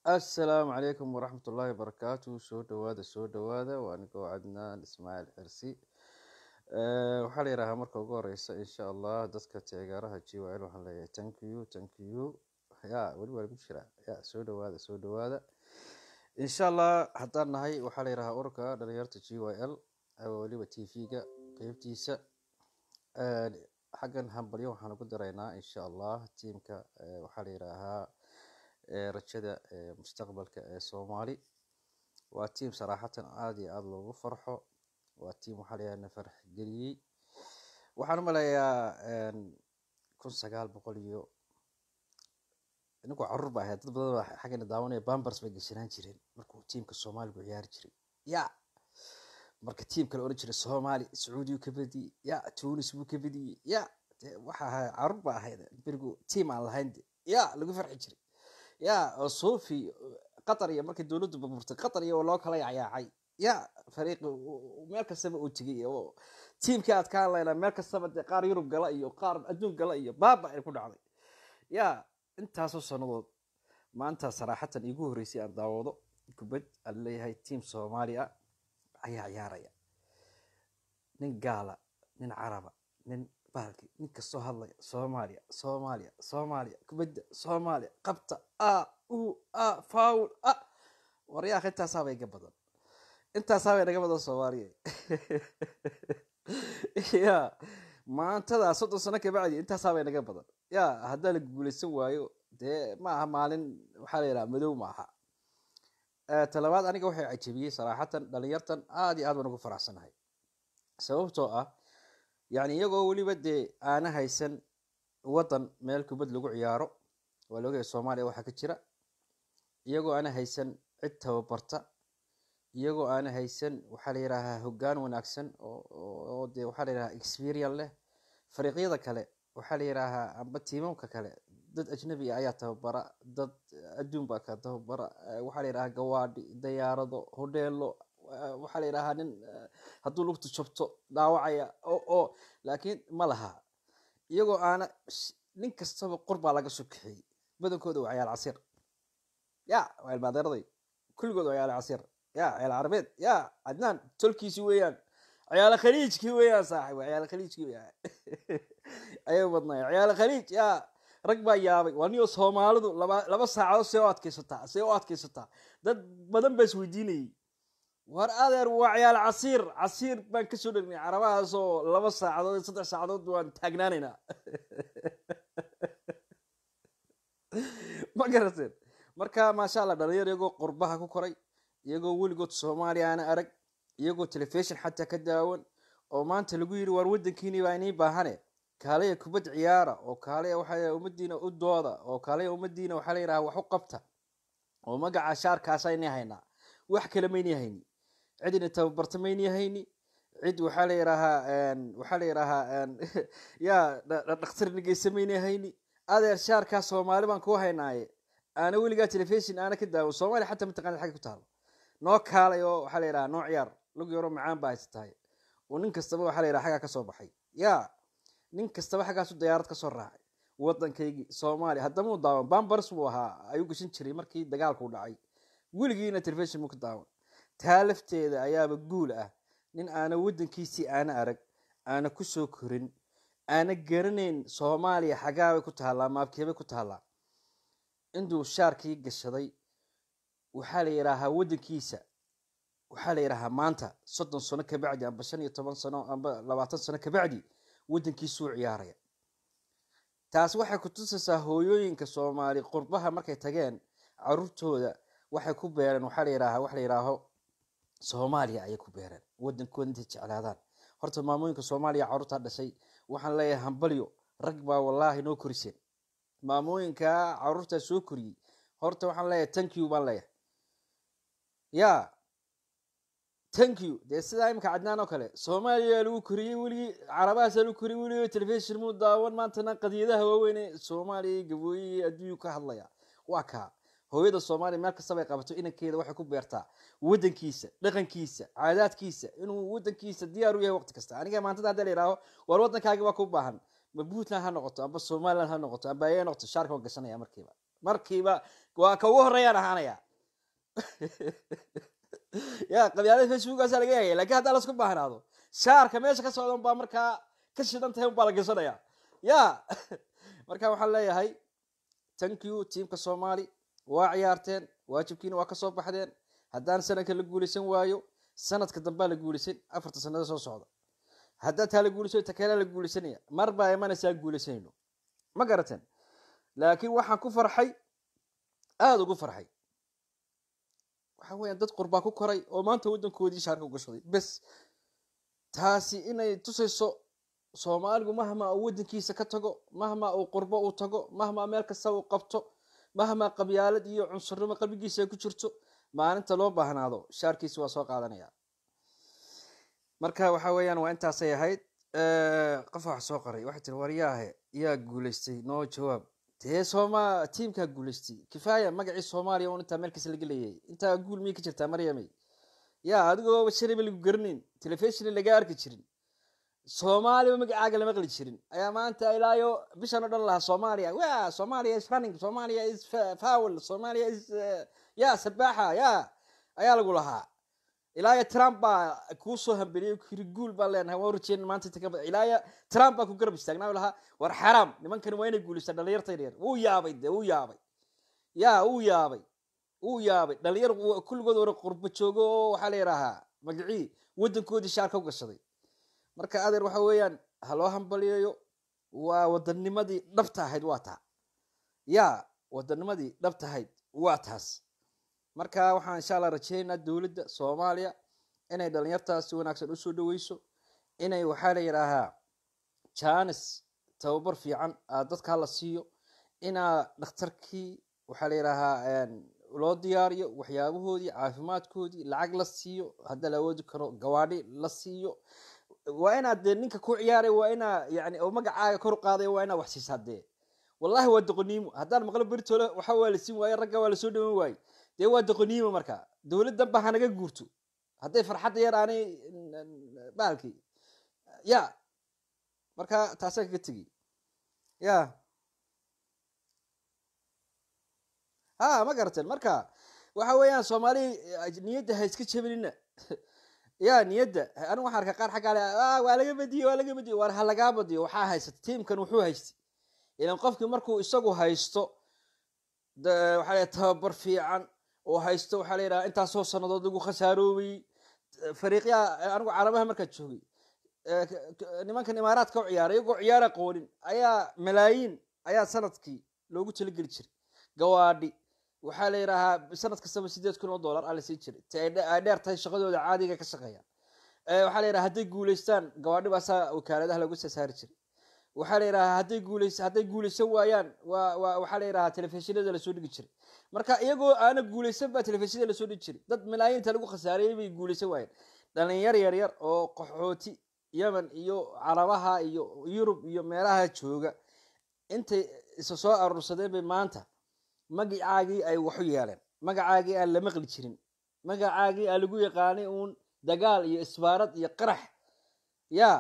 assalaamu calaykum waraxmat ullaahi wabarakaatu soo dhawaada soo dhawaada waa anigoo cadnaan ismaaciil xirsi waxaa la yidhaahaa marka ugu horeysa insha allah dadka taageeraha g y l waxaan leeyahay thank you thank you ya weli waa lagu jiraa ya soo dhawaada soo dhawaada insha allah haddaan nahay waxaa la yidhahaa ururka dhalinyarta g y l weliba t v-ga qeybtiisa xaggan hambalyo waxaan ugu daraynaa insha allah tiimka waxaa la yidhaahaa rajada mustaqbalka ee soomaali waa tiim saraaxatan aada iyo aada loogu farxo waa tiim waxaa la yidhaha na farx geliyey waxaan u maleeyaa kun sagaal boqol iyo ininkuu caruur ba ahayd dad badan baa xaggana daawanaya bambers bay geshanaan jireen markuu tiimka soomaaligu ciyaari jiray ya marka tiim kale odhan jiray soomaali sacuudiyu ka badiyey ya tunis buu ka badiyey ya waxa ahay caruur ba ahayd berigu tiim aan lahayn ya lagu farxi jiray ya oo sofi qatar iyo markii dowladdu burburtay qatar iyo loo kala yacyaacay ya fariiqi meel kastaba uu tegay oo tiimkii aad ka hadlaynaa meel kastaba dee qaar yurub gala iyo qaar adduun gala iyo baaba ay ku dhacday ya intaasoo sannadood maanta saraaxatan iigu horreysay aan daawado kubad aan leeyahay tiim soomaali ah ayaa ciyaaraya nin gaala nin caraba nin bahalki nin kastoo hadlaya soomaaliya soomaaliya soomaaliya kubadda soomaaliya qabta a u a faul a waryaaq intaasaaba iga badan intaasaaba inaga badan soomaaliya ya maantadaa soddon sano kabacdi intaasaaba inaga badan ya haddaa la guulaysan waayo dee ma aha maalin waxaa la yidhaha madow ma aha talabaad aniga waxay cajabiyey saraaxatan dhalinyartan aada iyo aad baan ugu faraxsanahay sababtoo ah yani iyagoo weliba dee aana haysan waddan meel kubad lagu ciyaaro waa laogaya soomaaliya waxaa ka jira iyagoo aana haysan cid tababarta iyagoo aana haysan waxaa la yidhaahaa hoggaan wanaagsan oo dee waxaa la yidhahaa experience leh fariiqyada kale waxaa la yidhaahaa amba tiimamka kale dad ajnabi ah ayaa tababara dad adduun baa ka tababara waxaa la yidhahaa gawaadhi dayaarado hodheelo waxaa la yidhahaa nin hadduu lugtu jabto dhaawacaya oo laakiin ma laha iyagoo aana nin kastaba qor baa laga soo kaxeeyey badankooda waa ciyaal casiir ya waa ilmaadeeraday kulligood waa ciyaal casiir ya ciyaal carabeed ya cadnaan tolkiisi weeyaan ciyaal khaliijkii weeyaan saaxib waa ciyaal khaliijkii weeyaan ayay badnay ciyaal khaliij ya rag baa yaabay waa niyo soomaalidu laba laba saacadood see u adkaysataa see u adkaysataa dad badan baa isweydiinayay war adeer waa ciyaal casiir casiir baan kasoo dhegnay carabahaasoo laba saacadood saddex saacadood waan taagnaanaynaa ma garateen marka maasha allah dhalinyar iyagoo qurbaha ku koray iyagoo weligood soomaaliya aana arag iyagoo telefishon xataa ka daawan oo maanta lagu yidhi waar waddankiini baa inii baahane kaalaya kubad ciyaara oo kaalaya waxaa ummadiina u dooda oo kaalaya ummadiina waxaa la yidhaha wax u qabta oo magaca shaarkaasa inii haynaa wax kale maynii hayni cidina tababarta mayni hayni cid waxaa la yidhaahaa waxaa la yidhaahaa ya dhakhtar nageysa mayni hayni adeer shaarkaa soomaali baan kuu haynaaye aana weligaa telefishon aana ka daawo soomaaliya xataa mataqana xagga ku taalo noo kaalay oo waxaa la yidhaha noo ciyaar lug yaroo macaan baa haysatahay oo nin kastaba waxaa la yidhaha xaggaa kasoo baxay ya nin kastaba xaggaasu dayaarad kasoo raacay waddankaygii soomaaliya haddama u daawan bambars buu ahaa ayuu gashan jiray markii dagaalku dhacay weligiina telefishon buu ka daawan taa lafteeda ayaaba guul ah nin aana waddankiisii aana arag aana kusoo korin aana garanayn soomaaliya xagaabay ku taallaa maabkeebay ku taallaa intuu shaarkii gashaday waxaa la yidhaahaa waddankiisa waxaa la yidhaahaa maanta soddon sano kabacdi amba shan iyo toban sano amba labaatan sano kabacdi waddankiisuu ciyaaraya taas waxay ku tusaysaa hooyooyinka soomaali qurbaha markay tageen caruurtooda waxay ku beereen waxaa la yidhaahaa wax la yidhaaho soomaaliya ayay ku beereen waddankooda intay jeclaadaan horta maamooyinka soomaaliya carruurtaa dhashay waxaan leeyahay hambalyo rag baa wallaahi noo koriseen maamooyinkaa carruurtaa soo koriyey horta waxaan leeyahay thank you baan leeyahay ya thank you dee sidaa imika cadnaan oo kale soomaaliya lagu koriyey weligii carabahaasa lagu koriyey weligii telefishon muu daawan maantana qadiyadaha waaweyne soomaaliya gabooyihii adduunyu ka hadlaya waa kaa hooyada soomaaliya meel kastabay qabato inankeeda waxay ku beertaa waddankiisa dhaqankiisa caadaadkiisa inuu waddankiisa diyaar u yahay waqti kasta aniga maantada hadda la yidhaaho war waddankaagi baa ku baahan ma puntland ha noqoto amba somaliland ha noqoto amba ayay noqoto shaarka waan gashanaya markiiba markiiba waa ka ugu horreeyaan ahaanaya ya qabyaalada facebookaasa laga yaaya lakin haddaa lasku baahnaado shaarka meesha ka socdan baa markaa ka shidan tahay unbaa la gashanaya ya marka waxaan leeyahay thank you tiamka soomaali waa ciyaarteen waajibkiina waa kasoo baxdeen haddaan sanadka la guulaysan waayo sanadka dambaa la guulaysan afarta sanada soo socda haddaa taa la guulaysan takeelaa la guulaysanaya mar baa imanaysaa guulaysanayno ma garateen laakiin waxaan ku farxay aada ugu farxay waxa weeyaan dad qurbaa ku koray oo maanta waddankoodii shaarka u gashaday bes taasi inay tusayso soomaaligu mahmaa uu waddankiisa ka tago mahmaa uu qurbo uu tago mahmaa meel kasta uu qabto mahmaa qabyaalad iyo cunsurnimo qalbigiisa ay ku jirto maalinta loo baahnaado shaarkiisi waa soo qaadanaya marka waxa weeyaan waa intaasay ahayd qof wax soo qoray waxay tiri waryaahe yaa guulaystay noo jawaab dee sooma tiimkaa guulaystay kifaaya magacii soomaaliya un intaa meel kasta laga leeyahay intaa guul miyay ka jirtaa maryamey ya adigoo shalayba lagu garanayn telefishon laga arki jirin soomaaliba magacaaga la maqli jirin ayaa maanta ilaayo bishan o dhan lahaa soomaaliya wa soomaaliya is running soomaaliya is fowl soomaaliya is ya sabaaxa ya ayaa lagu lahaa ilaaya trump baa kuu soo hambeliyey kiri guul baan leenahay waan rajeen maanta inta ka ilaaya trump baa ku garab istaagnaa lahaa war xaraam nimankani waa inay guulaystaan dhalinyarta yar wuu yaabay de wuu yaabay ya wuu yaabay wuu yaabay dhalinyar kulligood wara qurbo joogo oo waxaa la yidhaahaa magacii waddankoodii shaarka u gashaday marka adeer waxa weeyaan ha loo hambaliyayo waa wadanimadii dhabta ahayd waa taa ya wadanimadii dhabta ahayd waa taas marka waxaan insha allah rajeynaynaa dowladda soomaaliya inay dhalinyartaas si wanaagsan usoo dhaweyso inay waxaa la yidhaahaa janis tababar fiican dadka hala siiyo inaa dhakhtarkii waxaa la yidhaahaa loo diyaariyo waxyaabahoodii caafimaadkoodii lacag la siiyo hadda la awoodi karo gawaadhi la siiyo waa inaad dee ninka ku ciyaaray waa inaa yani oo magacaaga kor u qaaday waa inaa wax siisaa dee wallahi waa doqoniimo haddaan maqlo beritoole waxa waa la siin waaye ragga waa lasoo dhawan waaye dee waa doqoniimo marka dowladdan ba hanaga guurto hadday farxadda yar aanay baalkii ya marka taasaan kaga tegi ya ha ma garateen marka waxa weeyaan soomaali niyadda ha iska jebinina ya niyadda anigu waxaan arkaa qaar xaggaa le waa laga badiyey waa laga badiyey waar ha lagaa badiyo waxaa haysata tiimkan wuxuu haystay ilan qofkii markuu isagu haysto waxaa la tababar fiican oo haysto waxaa la yidhaha intaasoo sannadood lagu khasaaroobay fariiqyaa anigu carabaha markaad joogay nimankan imaaraadka u ciyaaray iyagoo ciyaar aqoonin ayaa malaayiin ayaa sanadkii loogu talageli jiray gawaadhi waxaa la yidhaahaa sanad kastaba sideed kun oo dollar aa la sii jiray ti ay dheer tahay shaqadooda caadiga ka shaqeeyaan waxaa la yidhaha hadday guulaystaan gawaadhi baasaa wakaaladaha lagu soo saari jiray waxaa la yidhahaa hadday guulays hadday guulaysan waayaan waa waa waxaa la yidhahaa telefishinada lasoo dhigi jiray marka iyagoo aana guulaysan baa telefishinada lasoo dhigi jiray dad malaayiinta lagu khasaariyey bay guulaysan waayeen dhalinyar yar yar oo qaxooti yemen iyo carabaha iyo yurub iyo meelaha jooga intay isa soo aruursadeen bay maanta magacaagii ay waxu yeeleen magacaagii aan la maqli jirin magacaagii aan lagu yaqaanay uun dagaal iyo isbaarad iyo qarax ya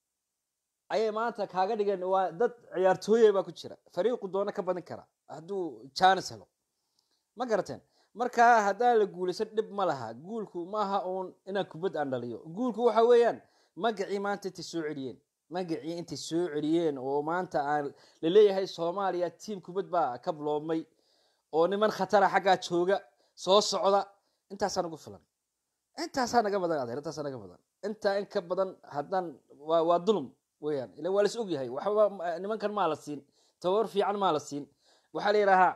ayay maanta kaaga dhigeen waa dad ciyaartooye baa ku jira fariiqu doono ka badin kara hadduu janis helo ma garateen marka haddaan la guulaysan dhib ma laha guulku maaha uun inaan kubad aan dhaliyo guulku waxa weeyaan magacii maanta intay soo celiyeen magacii intay soo celiyeen oo maanta aan laleeyahay soomaaliya tiim kubad baa ka biloobmay oo niman khatara xaggaa jooga soo socda intaasaa nagu filan intaasaa naga badan adeer intaasaa naga badan intaa in ka badan haddaan waa waa dulum weyaan ila waa las og yahay waxba nimankan maa la siin tababar fiican maa la siin waxaa la yidhaahaa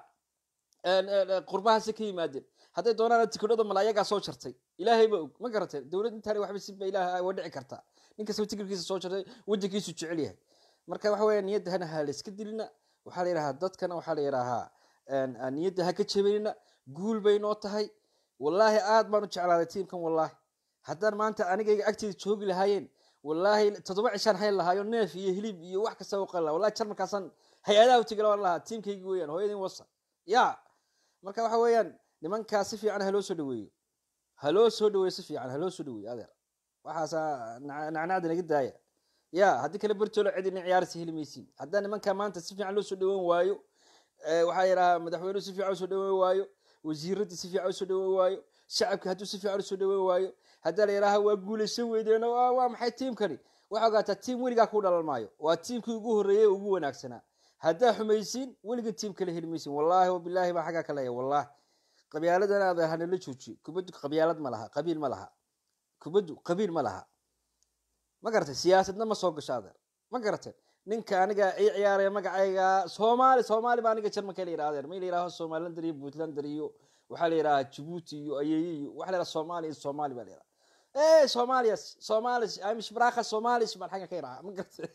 qurbahaasi ka yimaadeen hadday doonaan tikidhada mala ayagaa soo jartay ilaahay ba og ma garateen dowlad intaani waxba sinba ilaah waa dhici kartaa nin kastaba tikirkiisa soo jartay waddankiisu jecel yahay marka waxa weya niyadda hana ha la iska dilina waxaa la yidhahaa dadkana waxaa la yidhaahaa niyadda ha ka jebinina guul bay noo tahay wallaahi aad baan u jeclaaday tiimkan wallaahi haddaan maanta anigayga agteeda joogi lahaayeen wallaahi toddoba cishaan hayn lahaayo neef iyo hilib iyo wax kasta u qali laha wallahi jarmalkaasaan hay-adaha u tegi lahaan lahaa tiimkaygi weeyaan hooyadin wasa ya marka waxa weeyaan nimankaa si fiican haloo soo dhaweeyo haloo soo dhaweeyo si fiican haloo soo dhaweeyo adeer waxaasaa nacnacda naga daaya ya haddii kale bertolo cid ina ciyaarsi heli maysiin haddaan nimankaa maanta si fiican loo soo dhaweyn waayo waxaa yidhahaa madaxweynuhu si fiican usoo dhaweyn waayo wasiiradii si fiican usoo dhaweyn waayo shacabki hadduu si fiican usoo dhaweyn waayo haddaa la yidhaha waa guulaysan weydeen waa maxay tiimkani waxaa ogaataa tiim weligaa ku dhalan maayo waa tiimkii ugu horreeyey ugu wanaagsanaa haddaa xumaysiin weliga tiim kala heli maysin wallaahi wabilaahi baa xaggaa ka leeya wallahi qabyaaladan aad hanala joojiyo kubaddu qabyaalad ma laha qabiil ma laha kubaddu qabiil ma laha ma garatay siyaasadna ma soo gasho adeer ma garatay ninka aniga ii ciyaaraya magacayga soomaali soomaali baa aniga jarmanka la yidhaha adeer ma la yidhaho somalilander iyo puntlander iyo waxaa la yidhaha jabuuti iyo ayeeye iyo waxa la yidhaha soomaali iyo soomaali baa la yidhaha ee soomalias somalis amish braka somalis baan xagga ka yidhaha ma garatay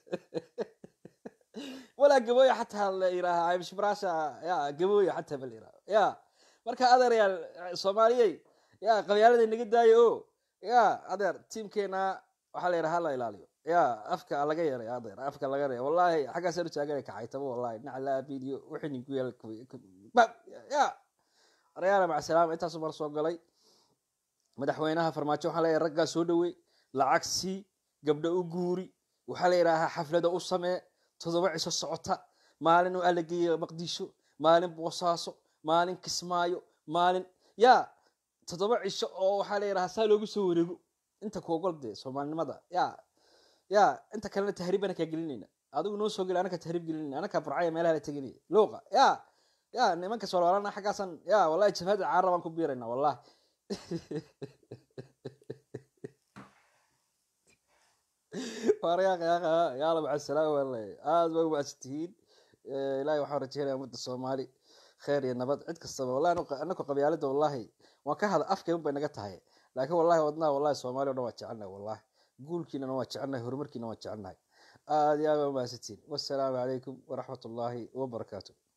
walaa gabooya xataa la yidhaha amish brasha ya gabooya xataa ba la yidhaha ya marka adeeryaal soomaaliyey ya qabyaalada naga daayo o ya adeer tiimkeena waxaa la yidhaha hala ilaaliyo ya afka laga yeeray adeer afka laga yeeray wallahi xaggaasaan u taaganay kaxaytaba wallahi naclaa video wixii ninku yeel ya aryaala maca salaama intaasu mar soo galay madaxweynaha farmaajo waxaa leeyahay raggaa soo dhawey lacag sii gabdho u guuri waxaa la yidhaahaa xaflada u samee toddoba cisho socota maalin u alageeya maqdisho maalin boosaaso maalin kismaayo maalin ya toddoba cisho oo waxaa la yidhahaa saa loogu soo wareego inta kuogol dee soomaalinimada ya ya inta kalena tahriib ana kaa gelinayna adigu noo soo geli anaka tahriib gelinayna anaka burcaya meelaha la teginaya luuqa ya ya nimanka soolaalana xaggaasan ya wallahi jabhada caara baan ku biirayna wallahi yaala macasalaam wallahi aada ba umacsantihiin ilahi waxaan rajeynaya ummadda soomaali kheer iyo nabad cid kastaba wallahi anako qabyaalada wallahi waan ka hada afkay un bay naga tahay laakiin wallahi wadnaha wallahi soomaali o dhan waa jecelnahay wallahi guulkiinana waa jecelnahay horumarkiina waa jecelnahay aada iyo aad baa umahadsantihiin wassalaamu calaykum waraxmat ullaahi wabarakaatu